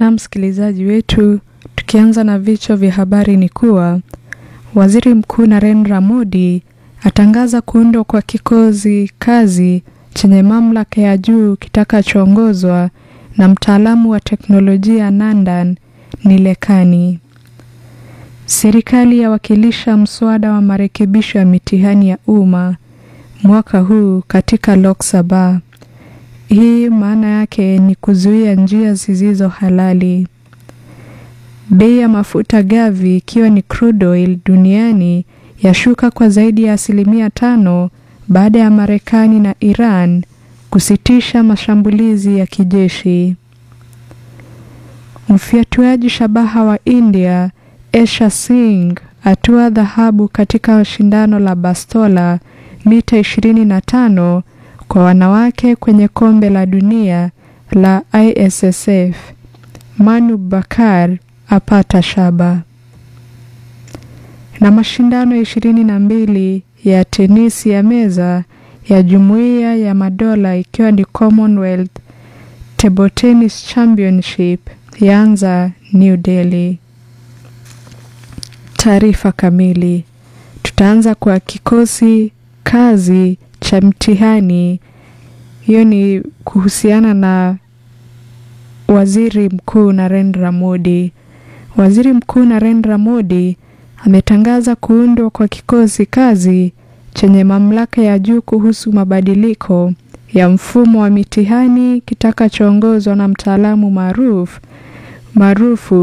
Na msikilizaji wetu, tukianza na vichwa vya habari ni kuwa Waziri Mkuu Narendra Modi atangaza kuundwa kwa kikosi kazi chenye mamlaka ya juu kitakachoongozwa na mtaalamu wa teknolojia Nandan Nilekani. Serikali yawakilisha mswada wa marekebisho ya mitihani ya umma mwaka huu katika Lok Sabha. Hii maana yake ni kuzuia njia zisizo halali. Bei ya mafuta gavi ikiwa ni crude oil duniani yashuka kwa zaidi ya asilimia tano baada ya Marekani na Iran kusitisha mashambulizi ya kijeshi. Mfyatuaji shabaha wa India Esha Singh atua dhahabu katika shindano la bastola mita 25 kwa wanawake kwenye kombe la dunia la ISSF. Manu Bakar apata shaba. Na mashindano ishirini na mbili ya tenisi ya meza ya Jumuiya ya Madola ikiwa ni Commonwealth Table Tennis Championship yaanza New Delhi. Taarifa kamili. Tutaanza kwa kikosi kazi cha mtihani. Hiyo ni kuhusiana na Waziri Mkuu Narendra Modi. Waziri Mkuu Narendra Modi ametangaza kuundwa kwa kikosi kazi chenye mamlaka ya juu kuhusu mabadiliko ya mfumo wa mitihani kitakachoongozwa na mtaalamu maarufu maarufu